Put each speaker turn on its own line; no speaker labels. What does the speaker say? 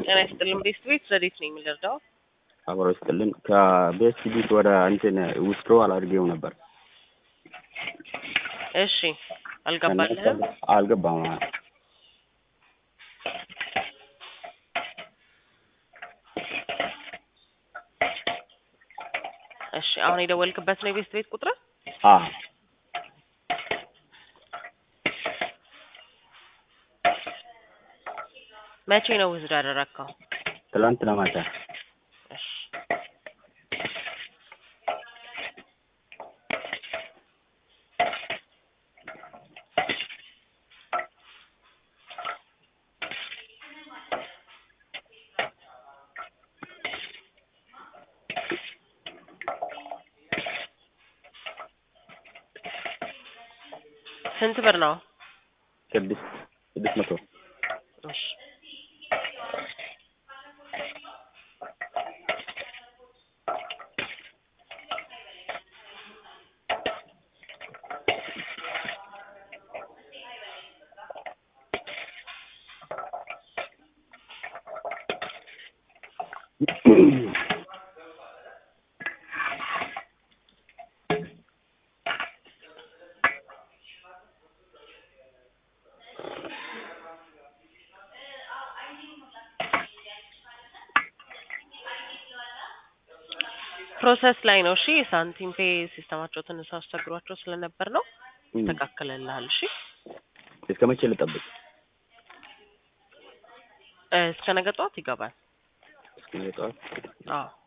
ጤና ይስጥልን ቤስት ቤት ረዴት ነኝ የምንረዳው
አብሮ ይስጥልን። ከቤስት ቢት ወደ እንትን ውስጥሮ አላድርጌው ነበር
እሺ አልገባልህም
አልገባም።
እሺ አሁን የደወልክበት ነው የቤስት ቤት ቁጥር
አ
መቼ ነው ውዝድ ያደረግከው
ትላንት ለማታ
እሺ ስንት ብር ነው
ስድስት ስድስት መቶ
እሺ ፕሮሰስ ላይ ነው። እሺ ሳንቲም ፔ ሲስተማቸው ትንሽ አስቸግሯቸው ስለነበር ነው። ይስተካከልልሃል። እሺ
እስከ መቼ ልጠብቅ?
እ እስከ ነገ ጠዋት ይገባል።
እስከ ነገ ጠዋት
አዎ